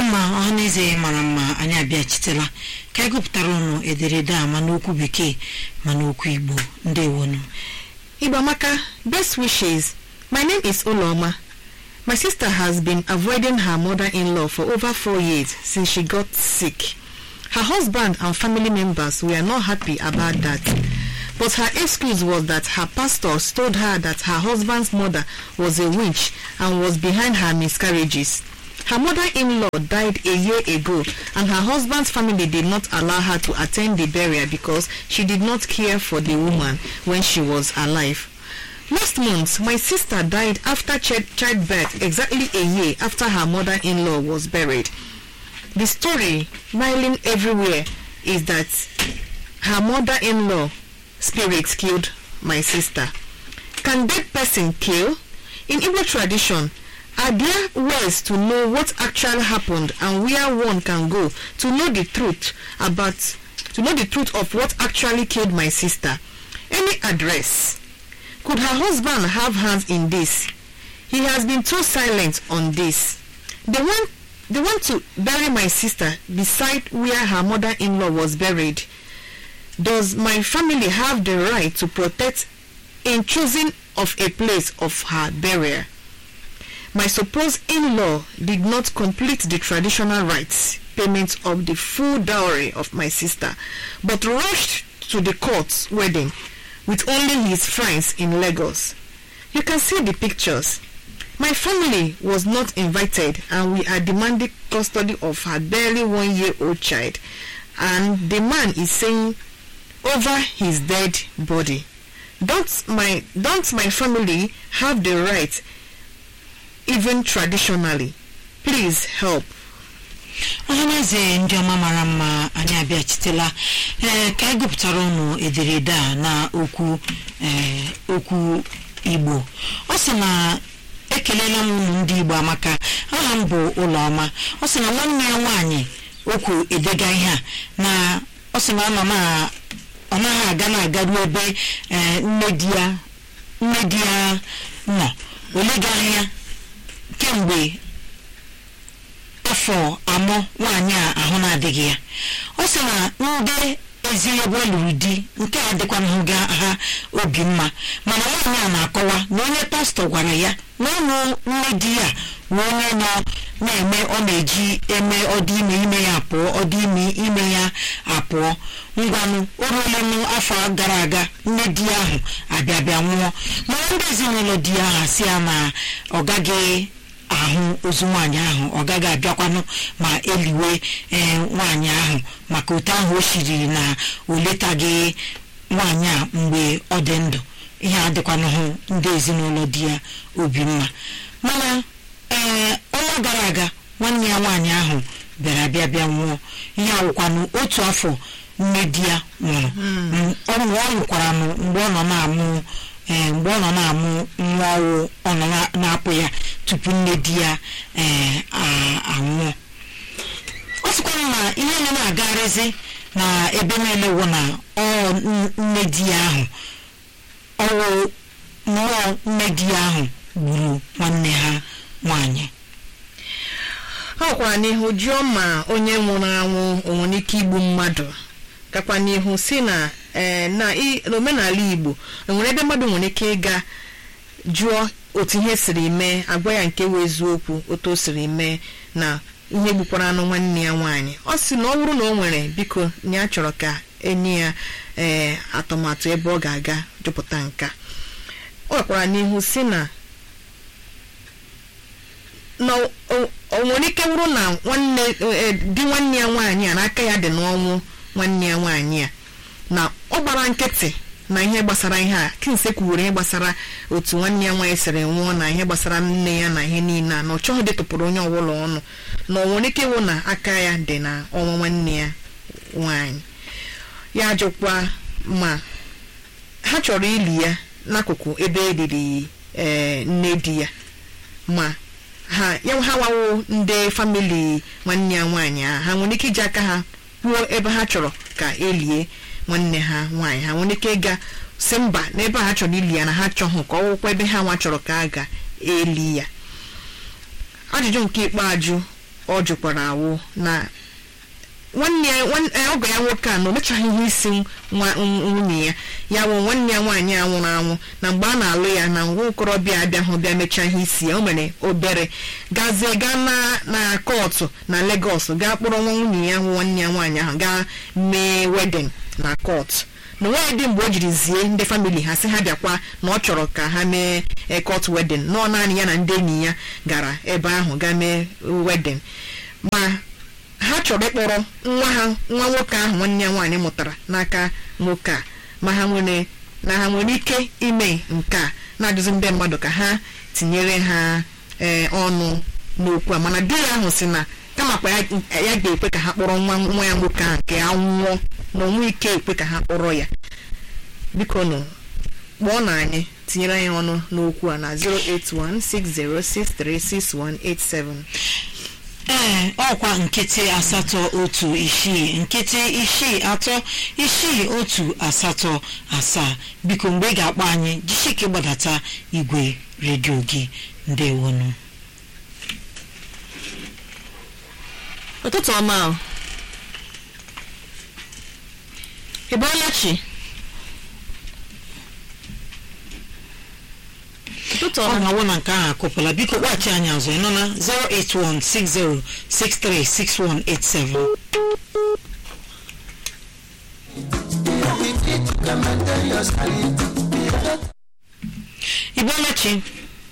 mma ọhaneze mara mma anyị abịachitela ka anyị gụpụtara ụnụ ederede a ma n'okwu bekee ma n'okwu igbo ndewonu Ibamaka, best wishes. My name is Uloma. My sister has been avoiding her mother-in-law for over four years since she got sick. Her husband and family members were not happy about that. But her excuse was that her pastors told her that her husband's mother was a witch and was behind her miscarriages. Her mother-in-law died a year ago and her husband's family did not allow her to attend the burial because she did not care for the woman when she was alive. Last month, my sister died after chi- childbirth exactly a year after her mother-in-law was buried. The story smiling everywhere is that her mother-in-law spirit killed my sister. Can dead person kill? In Igbo tradition, are there ways to know what actually happened and where one can go to know the truth about to know the truth of what actually killed my sister? Any address? Could her husband have hands in this? He has been too silent on this. They want they want to bury my sister beside where her mother-in-law was buried. Does my family have the right to protect in choosing of a place of her burial? My supposed in-law did not complete the traditional rites payment of the full dowry of my sister, but rushed to the court's wedding with only his friends in Lagos. You can see the pictures. My family was not invited and we are demanding custody of her barely one year old child and the man is saying over his dead body. Don't my don't my family have the right even traditionally? Please help. ọhaneze ndị ọma mara mma anyị abịachitela ee ka anyị gụpụtara ụnụ ederede a na okwu ee okwu igbo ọ sị na ekelela m ụmụ ndị igbo amaka aha m bụ ụlọọma ọ sị na nwanne ya nwaanyị okwu edega ihe a na ọ sị na ọ nọ na ọ naghị aga na-agaru ebe ee nne di ya nne di ya nọ olegaghị ya kemgbe afọ amụ nwaanyị a ahụ na-adịghị ya ọ sị na ndị ezinụlọ lụrụ di nke a dịkwanahụ ha obi mma mana nwaanyị a na-akọwa na onye pastọ gwara ya na ọnụ nne di ya wee onye nọ na-eme ọ na-eji eme ọdị ime ime ya apụọ ọdị ime ime ya apụọ ngwanụ o ruolenụ afọ gara aga nne di ya ahụ abịa bịa nwụọ mana ndị ezinụlọ di ya ahụ asị ya na ọ gaghị ahụ ozu nwaanyị ahụ ọ gaghị abịakwanụ ma eliwe ee nwaanyị ahụ maka otu ahụ o shiri na o letaghị nwaanyị a mgbe ọ dị ndụ ihe adịkwanụhụ ndị ezinụlọ di ya obi mma mana ee ọnwa gara aga nwanne ya nwaanyị ahụ bịara bịa bịa nwụọ ihe awụkwanụ otu afọ nne di ya nwụrụ ọ nwụkwara mgbe ọ nọ na-amụ ee mgbe ọ nọ na-amụ nwa ọwụ ọ nọ na-apụ ya tupu nne di ya ee anwụọ ọ sịkwara na ihe nọ na-agarịzi na ebe niile wụ na ọ nne di ya ahụ ọwụ mmụọ nne di ya ahụ gburu nwanne ha nwanyị ha kwara n'ihu jụọ ma onye nwụrụ anwụ o nwere ike igbu mmadụ gakwa n'ihu si na ee na n'omenala igbo enwere ebe mmadụ nwere ike ịga jụọ otu ihe siri mee agwa ya nke wee eziokwu otu o siri mee na ihe gbukwara anụ nwanne ya nwaanyị ọ sị na ọ bụrụ na o nwere biko ya chọrọ ka enye ya ee atụmatụ ebe ọ ga-aga jụpụta nka ọ gakwara n'ihu si na na o nwere ike wụrụ na nwanne di nwanne ya nwaanyị a n'aka ya dị n'ọnwụ nwanne ya nwaanyị a na ọ gbara nkịtị na ihe gbasara ihe a kinse kwuwere ihe gbasara otu nwanne ya nwaanyị siri nwụọ na ihe gbasara nne ya na ihe niile a na ọ chọghị detụpụrụ onye ọbụla ọnụ na ọ nwere ike ịwụ na aka ya dị na ọnwa nwanne ya nwaanyị ya jụkwa ma ha chọrọ ili ya n'akụkụ ebe eliri ee nne di ya ma ha ya ha wawo ndị famili nwanne ya nwaanyị a ha nwere ike iji aka ha kwuo ebe ha chọrọ ka elie nwanne ha nwaanyị ha nwere ike ịga si mba n'ebe ha chọrọ ili ya na ha chọhụ ka ọ wụkwa ebe ha nwa chọrọ ka a ga-eli ya ajụjụ nke ikpeazụ ọ jụkwara awụ na nwanne ya nwan- eh, ọgọ ya nwoke a na o mechaghị ihe isi nwa n- nwunye ya ya wụ nwanne ya nwaanyị a nwụrụ anwụ na mgbe a na-alụ ya na nwa okorobịa abịahụ bịa mechaa ihe isi ya o mere obere gazie gaa na na kọọtụ na Legọs gaa kpọrọ nwa nwunye ya nwụ nwanne ya nwaanyị ahụ gaa mee wedin na kọọtụ na nwaanyị dị mgbe o jiri zie ndị famili ha sị ha bịakwa na ọ chọrọ ka ha mee eh, court wedding nọọ naanị ya na ndị enyi ya gara ebe ahụ gaa mee wedding ma ha chọrọ ịkpọrọ nwa ha nwa nwoke ahụ nwanne ya nwaanyị mụtara n'aka nwoke a ma ha nwere na ha nwere ike ime nke a na-ajụzi ndị mmadụ ka ha tinyere ha ee ọnụ n'okwu a mana di ya ahụ si na kamakwa ya ya ga-ekwe ka ha kpọrọ nwa nwa ya nwoke ahụ nke a nwụọ na onwe ike ekwe ka ha kpọrọ ya biko nụ kpọọ na anyị tinyere anyị ọnụ n'okwu a na 08160636187 ee ọkwa nkịtị asatọ otu isii nkịtị isii atọ isii otu asatọ asaa biko mgbe ị ga-akpọ anyị jisike gbadata igwe redio gị ndewonu ụtụtụ ọma o ị bọọla chi ụtụtụ ọ ọma na-awụ na nke ahụ akụpụla biko kpọghachi anyị azụ ị nọ na 08160636187 Ibeolachi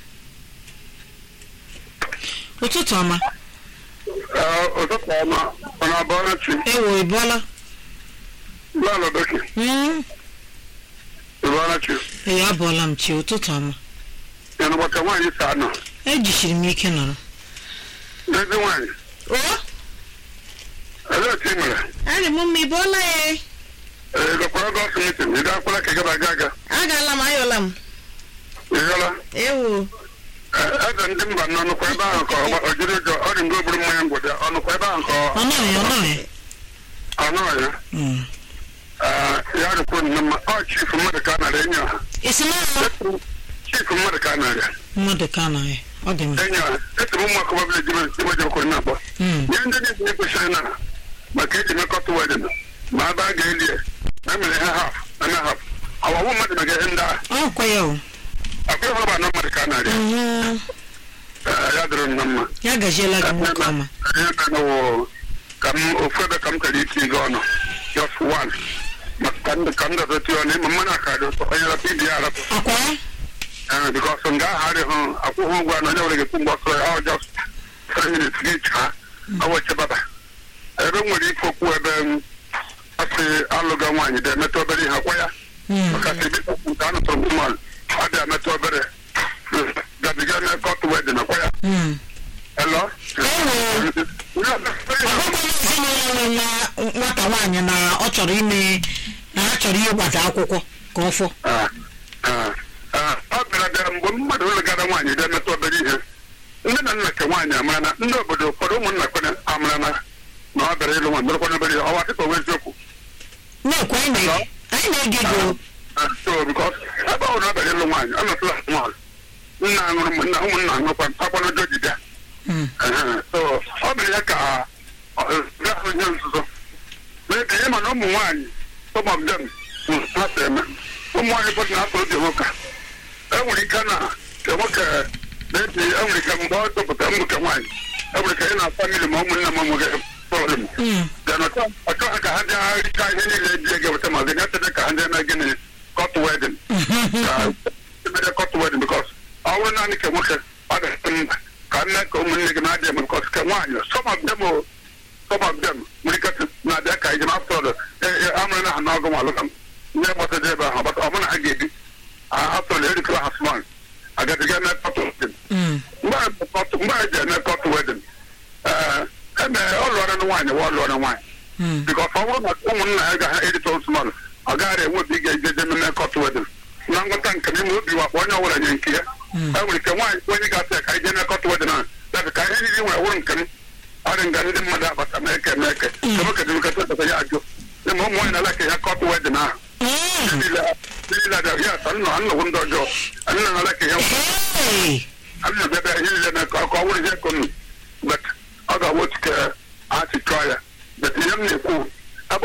ụtụtụ ọma Ee, ụtụtụ ọma ọ na-abọrọ chi ewo ịbọọla lọlọ doki Mm, ịbọrọ chi ee abọọla m chi ụtụtụ ọma ya na gbaka nwaanyị sa nọ ejisiri m ike nọrọ dozi nwaanyị o elee otu ị mere adị m mma ị bọọla ya ee gakwara gọs mitin ị gakwala ka ị gaba aga aga agaala m ayọla m ị hụla ewo Ee, eze ndị mba nọ nụkwa ebe ahụ ka ọ ọ jiri ụjọ ọ dị mgbe oburu mmanya ngwụdị ọ nụkwa ebe ahụ ka ọ ọ nọghị ọ nọghị ọ nọọ ya Mm. Ee, ya dịkwa nnọọ mma ọ chifu mmadụ ka a nara enyi ọha isi n'ọrụ chifu mmadụ ka a nara mmadụ ka anaghị ọ dị mma enyi ọha esi m ụmụ akọba bile jibe jibejekwa na-akpọ Mm. ihe ndị niile kwesịrị na maka eji mekọta wedin ma ebe a ga-eli ya na emere ha haf na na haf ọwawụ mmadụ mega ihe ndị a ọ kwa ya o akwa ihe ọba na mmadụ ka a na-arịa Mhm. Ee, ya dịrị nnọọ mma ya gajiela gị nwoke ọma ihe na-emewo ka m ofu ebe ka m chọrọ iti gị ọnụ just one maka ka ndị ka m dọdọtị ọnụ ịma mmanụ aka dị ụtọ onye rapụ ibi ya arapụ akwa ya ee bikọs nga ahụ adịghị akwụghị ụgwọ na onye nwere ga-ekwu mgbe ọsọ ya ọ just three minutes gị chaa ọwụche baba ebe m nwere ike okwu ebe m asị alụga nwaanyị dị emetụ obere ihe akwa ya Mm. maka sị biko nke a nụtụrụ m mmadụ ọ dị emetụ obere gabiga na kọt wedin akwa ya Mm. elo ọgụgụ ezinụlọ nwe nwa nwata nwaanyị na ọ chọrọ ime na ha chọrọ ịgbata akwụkwọ ka ọ fọ Ah, ah, ah, ọ bịara bịara mgbe mmadụ legara nwaanyị dị emetụ obere ihe nne na nna nke nwaanyị amara na ndị obodo ụfọdụ ụmụnna kwere amara na na ọ bịara ịlụ nwa merekwa obere ihe ọwa dịka onwe eziokwu na-ekwe anyị na-ege anyị na-ege gị o. Ah, so because ebe ọ na ọ bịara ịlụ nwaanyị ọ nọtụla nwaanyị nna aṅụrụ m- nna ụmụnna aṅụrụkwa akwanụjọ jide Mm. so ọ bịara ya ka ọ gaa ahụ ihe nzuzo mee ka ihe ma na ụmụ nwaanyị some of them ha si eme ụmụ nwaanyị ụfọdụ na-atụ oge nwoke enwere ike na nke nwoke na-ebi enwere ike mgbe ọ tụpụtara mbụ nke nwaanyị enwere ike ị na famili ma ụmụnne ma nwoke problem Mm. then ọchọ ọchọ ha ka ha bịa richa ihe niile eji ege weta ma gịnị atene ka ha ndị eme gịnị cot wedding ka emere cot wedding because ọ bụrụ naanị ka nwoke ọ dị mma ka nne ka ụmụnne gị na-adịghị eme because ka nwaanyị some of them o some of them nwere ike na-abịa ka ijem after all amụrụ na ha n'ọgụ ma alụka m ndị gbasara ebe ahụ ọgbata ọ bụrụ na ha ga-ebi after all erikọla ha small agaziga eme cot wedding Mm. mgbe a ji eme cot wedding ee eme ọ lụọra na nwaanyị wa ọ lụọra nwaanyị Mm. bikọs ọ bụrụ na ụmụnna ya ga ha erite osmọl ọ gaghara enwe obi ga-ejeje mmemme kọt wedin na ngwọta nke n'ime obi wakpa onye ọbụla nye nke ya e nwere ike nwaanyị onye ga-asị ya ka anyị jee mee kọt wedin ahụ dabi ka ihe niile nwere wụrụ nke m ọ dị nga ndị mmadụ abata ma eke ma eke kemoke dị nketa ọtọta ya ajụ dị ma ụmụ nwaanyị na-ala ka ya kọt wedin ahụ Mm. niile niile ada ya asa nnọ nnọgwu ndị ọjọọ nna na-ala ka ya Hey! a na-abịa bịa ihe niile na ka ọ wụrụ ihe konu but ọ ga-awụ otu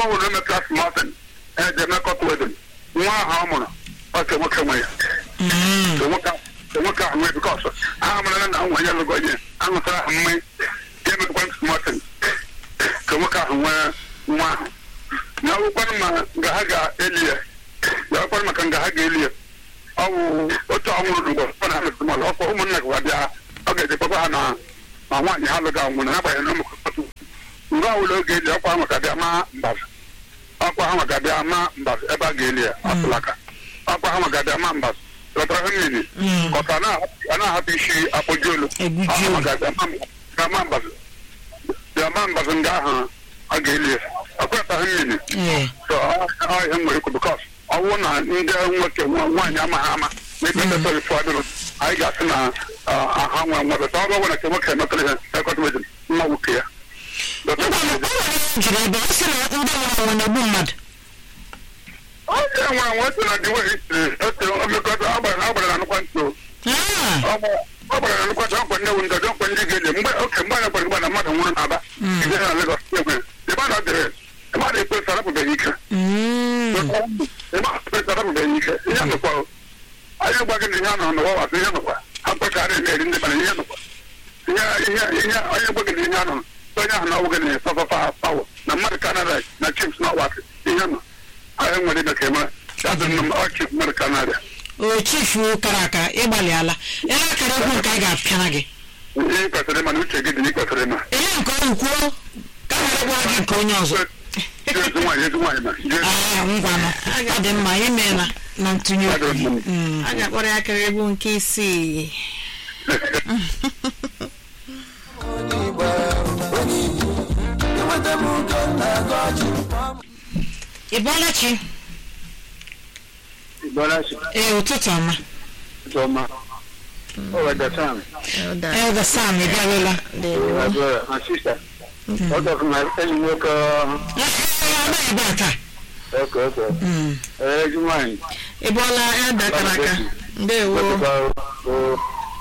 ọbụla eme klas martin eje eme kọt wedin nwa ahụ ọ mụrụ ọ ka nwoke nwe ya Mm. ka nwoke ka nwoke ahụ nwee bikọs aha mara na nwa ya lụgo ihe aṅụtara ahụ mmanya ya emekwa martin ka nwoke ahụ nwee nwa ahụ na ọgwụkwanụ ma nga ha ga-eli ya ya ọkwanụ maka nga ha ga-eli ya ọ bụ otu ọnwụrụ n'ugbo ọ na metụmọlụ ọkwa ụmụnna gị bịa ọ ga-ejekpakwa ha na ma nwaanyị ha lụga nwụrụ n'agbanyeghị na ụmụkọtụ mgbe ọbụla oge eli ọkwa ahụ ga-abịa ma mbazụ ọkwa ahụ ga-abịa ma mbazụ ebe a ga-eli ya ọtụlaka ọkwa ahụ ga-abịa ma mbazụ lọtara ha mmiri Mm. ọka a na-ahapụ isi akpọji olu Egbuji Ọ olu. ga-abịa ma- ga ma mbazụ bịa ma mbazụ nga ahụ a ga-eli ya ọkwata ha mmiri Ee. so ọ ihe nwere ikwu bikọs ọ bụrụ na ndị nwoke nwa- nwaanyị amaghị ama na ebe ndetọrọ ụfọdụ anyị ga-asị na ah, ha nwe nwa bata ọ bụrụ na nke nwoke emetụrụ ihe ekọta wedin nwa nwoke ya Dọta Ngwa na- wedin. o nwere ihe jụrụ ebe ọ sị na ndị nwụrụ anwụ na-egbu mmadụ onye nwere nwa otu na diwe histri otu omekọta agbara agbara na nnukwu ntụ Ah. ọ gbara na nnukwu ntụ ọkwa ndị wu ndọdọ ọkwa ndị ga-eli mgbe oke mgbe anyị gbara mgbe na mmadụ nwụrụ n'aba Mm. ije na Lagos ekwe ebe a na-adịrị ebe a na-ekpe sarapụbeghị ike Mm. ebe a na-ekpe sarapụbeghị ike ihe nụkwa anyị gwa gị na ihe anọ n'ụwa wasị ihe nụkwa ha kpechara eme-eri ndị bara ihe nụkwa ihe ihe ihe onye gwa gị na ihe anọ onye ahụ na ọgwụ gị na fafafa pawo na mmadụ kanada na chips na ọwasị ihe nọ anyị nwere ime ka eme ya dị nnọọ ọ chief mmadụ kanada o chifu kara aka ịgbalịala ele akara egwu nke a ga-apịara gị ihe kwesịrị ịma na uche gị dị na ikwesịrị ịma ele nke ọrụ kwuo ka were gwa gị nke onye ọzọ ezi nwaanyị ezi nwaanyị ma Jee- aa ngwanụ ọ dị mma imeela na ntụnye okwu gị Mm. a ga-akpọrọ ya akara egwu nke isii ị bọọla chi Bọ́láṣì, ee ụtụtụ ọma Jọma, Ọ̀wẹ̀dẹ̀ Sam, Elder. elda sam ị bịarụla Brother and sister. Ọ̀dọ̀ fún mi, ẹni nwoke ọma ebe a taa ọkọ̀ ọkọ̀. Mm. Ezi nwaanyị. ị bụọla elda kara aka ndewo Wepụta o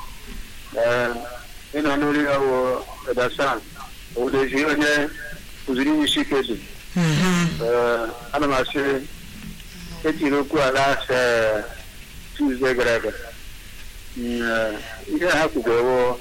ịnọ n'ori ya wụ Ọ̀dọ̀ Sam. Owudezi onye kụziri ihe isi ike dị. Mhm. Ee, ana m asị etiri okwu ala ee, Tuesday gara aga. Mm, ee, Ihe ha kwugowo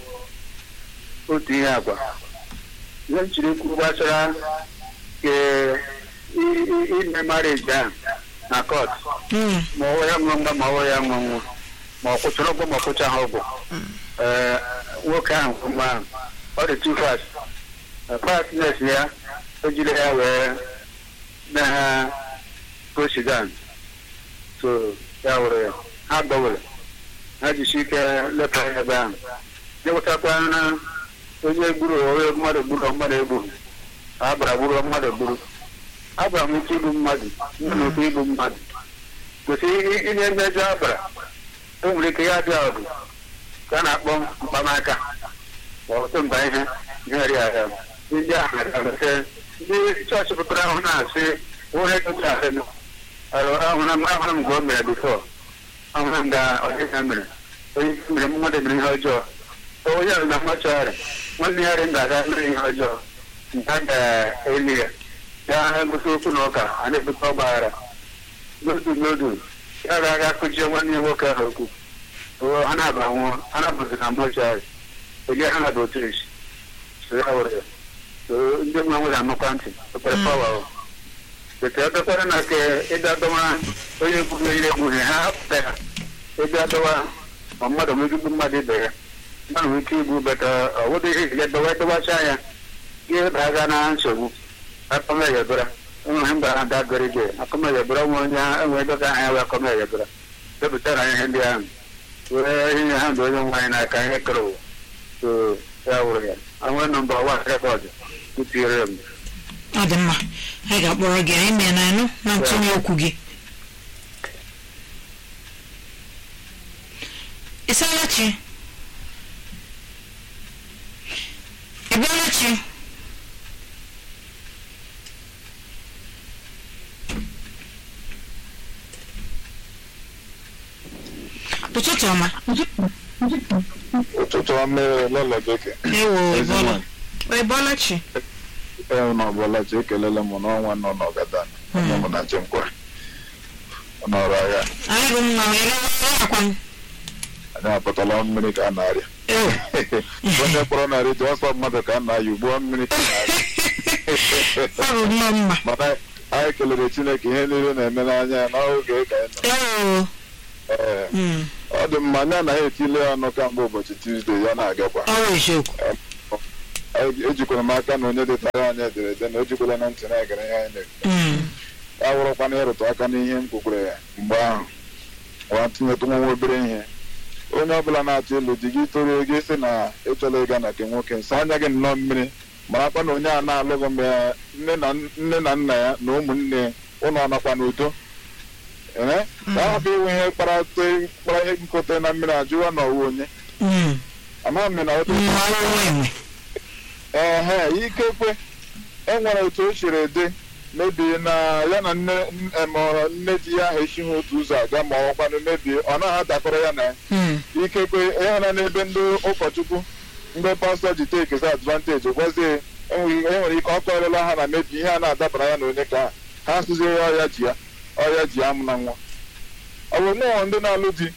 otu ihe agwa. Ihe m chiri okwu gbasara ke i- i- ime marriage ahụ na court Mm. ma ọwụ ya ṅụọ mgba ma ọwụ ya ṅụọ nwa ma ọ kwụchara ụgwọ ma ọ kwụchaghị ụgwọ ee nwoke ahụ nwa ahụ ọ dị too fast fastness ya o jiri ya wee mee ha go Sudan so ya were ya ha gbanwere ha jisi ike leta ya ebe ahụ jewụtakwa na onye gburu onye mmadụ gburu mmadụ egbu a gbara gburu mmadụ gburu agbara m ike igbu mmadụ nwere ike igbu mmadụ kwesị ihe mmejọ abara o nwere ike ya dị ọgụ ka a na-akpọ mkpamaka ma ọtụ mba ihe nyere ya ya ndị ahụ na-arụte ndị chọọchị pụtara ahụ na-asị onye dịka ahụ ahụra m ahụra m mgbe o mere bifọ ahụra m ga ọdịna mere onye isi mere mmadụ mere ihe ọjọọ onye ahụ na machọgharị nwanne ya rị ga-aga mere ihe ọjọọ nke a ga-eli ya ya gosi okwu na ụka a na-ebute ọgbaghara n'otu n'otu ya ga-aga kụjie nwanne ya nwoke ahụ okwu o ha na-aba nwụọ ha na-abụzi na mọchụarị onye ha na-aba otu esi so ya were ya so ndị nwa nwere amakwa ntị okpere pawa o bete ebekwara na ke ịbịa dọwa onye kwuru ihe egbughị ha hapụta ya ịbịa dọwa ma mmadụ nwere igbu mmadụ ibe ya mmadụ nwere ike igbu beta ọwụdị ihe ya dọwa dọwacha ya ihe baga na nsogbu akọmeyebụra enweghị mgbe ha dabere gị akọmeyebụra nwe onye enwe ebe ka aha ya wee akọmeyebụra depụtara ihe ndị ahụ were ihe ha dị onye nwaanyị n'aka ihe kere ụwa so ya wụrụ ya anwe nọmba wan rekọd kụtiere m ọ dị mma anyị ga-akpọrọ gị anyị mee na anụ na ntụnye okwu gị ịsaala chi ị bịala chi ụtụtụ ọma ụtụtụ ọma lọlọ bekee ewo ị bọọla ị bụọla chi ee na ọbụlachi ekelele m n'ọnwa nọ n'ọgada onye mụ na nchekwa n'ọrụ agha anyị bụ mma wee lewe akwa m anyị apụtala mmiri ka a na-arịa Ew. onye kpọrọ na redio ọsọ mmadụ ka a na-ayị ugbo mmiri ka a na-arịa ọ bụ mma mma mana anyị kelere chineke ihe niile na-eme n'anya ya n'oge ka anyị nọ Ew. Ee, Mm. ọ dị mma anyị anaghị etile ya ọnụ kamgbe ụbọchị tuzdee ya na-agakwa ọ bụ eziokwu Anyị- ejikwara m aka na onye detara anyị ederede na o jikwala na ntị na-egere ihe anyị na-ekwu Mm. ya wụrụkwana ịrụtụ aka n'ihe m kwukwere ya mgbe ahụ wa tinyetụ nwa obere ihe onye ọbụla na-achọ ịlụ di gị toruo gị sị na ịchọla ịga na nke nwoke nsa anya gị nnọọ mmiri marakwa na onye a na-alụghị mgbe nne na nne na nna ya na ụmụnne ụnụ ọnọkwa n'udo ee ka ahụ bụ inwe ihe kpara kpara ihe nkote na mmiri ajụwa na ọwụ onye Mm. amaghị m na otu Mm, ọrụ enwe ehe ikekwe enwere otu o siri dị mebi na ya na nne emọrọ nne di ya ahụ esighị otu ụzọ aga ma ọ kwanụ mebie ọ naghị adakọrọ ya na ya Mm. ikekwe ịhụna n'ebe ndị ụkọchukwu mgbe pastọ ji tekezi advanteji gwazie enwere enwere ike ọ kọrịla ha na mebi ihe a na-adabara ya na onye ka ha ha asụzie ya ọya ji ya ọya ji amụ na nwa ọ bụ nnọọ ndị na-alụ di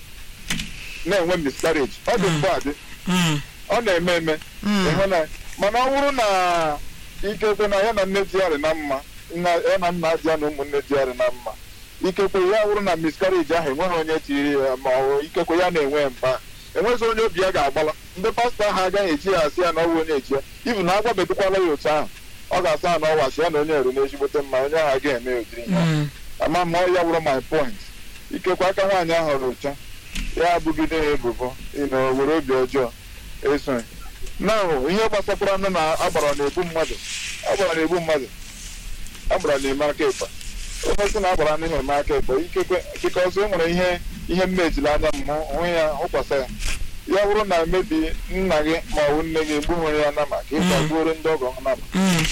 na-enwe miscarriage ọ dị mgbe adị Mm. ọ na-eme eme ịhụnanya mana ọ bụrụ na ikekwe na ya na nne di ya dị na mma nna ya na nna di ya na ụmụnne di ya dị na mma ikekwe ya bụrụ na miscarriage ahụ enweghị onye tiri ya ma ọ bụ ikekwe ya na-enwe mba enweghị onye obi ya ga-agbala ndị pastọ ahụ agaghị eji ya asị ya na ọwụ onye eji ya ibu na agwabedukwala ya otu ahụ ọ ga-asa ya na ọwa sị ya na onye eru n'ezigbote mma onye ahụ agaghị eme ụdịrị ihe ahụ. Mm. ama ma ọ ya bụrụ my point ikekwe aka nwaanyị ahụ rụcha ya abụgide ya ebubo ịnọ were obi ọjọọ eso na ihe gbasakwara nụ na agbara na-egbu mmadụ agbara na-egbu mmadụ agbara na-eme aka ịkpa onye sị na agbara na eme aka ịkpa ikekwe dịka ọzọ e nwere ihe ihe mmejiri anya m hụ hụ ya hụkwasa ya ya bụrụ na mebi nna gị ma ọ bụ nne gị egbughịrị ya nama ka ịkpa gbuoro ndị ọgọ ha nama Mm.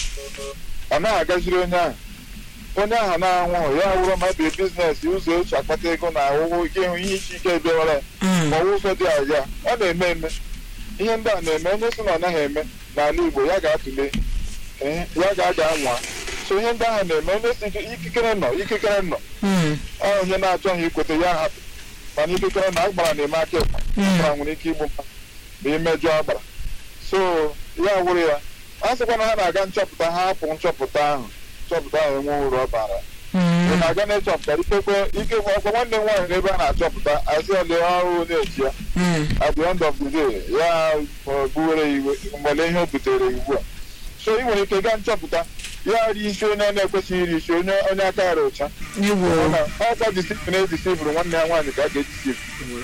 ọ naghị agaziri onye ahụ onye ahụ na-anwụghị ya wụrụ ma bie biznes ụzọ ochi akpata ego na ahụhụ ike ịhụ ihe isi ike bịawara ya Mm. ma ọ wụ ụzọ dị aja ọ na-eme eme ihe ndị a na-eme onye sị na ọ naghị eme n'ala Igbo ya ga-atụle ee, ya ga-aga anwa so ihe ndị ahụ na-eme onye si ikikere nọ ikikere nọ Mm. ọ onye na-achọghị ikweta ya hapụ mana ikikere na agbara na-eme aka ịkpa agbara nwere ike igbu mmadụ ma imejọ agbara so ya wụrụ ya a sịkwa na ha na-aga nchọpụta ha hapụ nchọpụta ahụ nchọpụta ahụ enwe uru ọ bara ị Mm. na-aga na-echọpụta ikekwe ikekwe ọkwa nwanne m nwaanyị n'ebe a na-achọpụta asị ole ọrụ na-eji ya Mm. at the end of the day ya uh, buwere ya iwe mgbele ihe o butere ya ugbu a so ị nwere ike gaa nchọpụta ya rie isi onye na-ekwesịghị iri isi onye onye aka ya ụcha Ewo. ọkwa disipl edisipụrụ nwanne ya nwaanyị ka a ga-edisipụ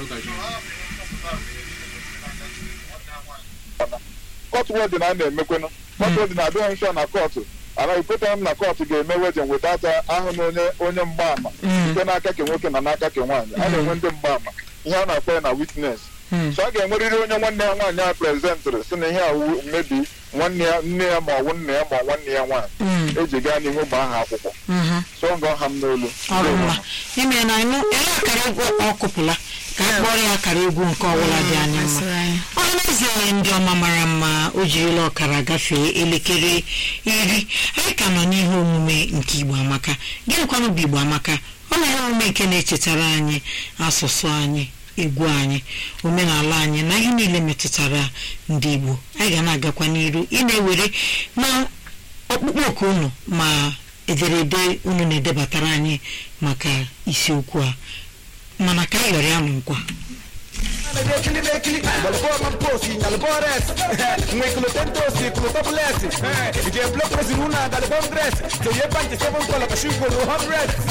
kọtụ wedin a na-emekwenụ kọtụ wedin adịghị nsọ na kọtụ anaghị kwetara m na kọtụ ga-eme wedin weta ata ahụ na onye onye mgbaama Mm. site n'aka ke nwoke na n'aka ke nwaanyị a na-enwe ndị mgbaama ihe a na-akpọ ya na witness Mm. so a ga-enwerịrị onye nwanne ya nwaanyị a prezentịrị si na ihe a wu- mmebi nwanne ya nne ya ma ọ bụ nna ya ma ọ nwanne ya nwaanyị Mm. eji gaa n'ihu gbaa ha akwụkwọ Mhm. so ngọ ha m n'olu ọ bụ mma ime na ịnụ ele akara egwu ọ kụpụla ka a kpọrọ ya akara egwu nke ọbụla dị anya mma Masịrị anyị. ọhaneze ndị ọma mara mma o jirila ọkara gafee elekere iri anyị ka nọ n'ihe omume nke igbo amaka gịnịkwanụ bụ igbo amaka ọ na ihe omume nke na-echetara anyị asụsụ anyị egwu anyị omenala anyị na ihe niile metụtara ndị igbo anyị ga na-agakwa n'iru ị na-ewere na ọkpụkpọ oku unu ma ederede unu na-edebatara anyị maka isiokwu a mana ka anyị yọrọ ya nụ nkwa Bekili bekili, balbo mamposi, galbores, mwekulo tentosi, kulo tabulesi, ije blok presi luna, galbom dress, so ye panche seven kola kashugo no hundred.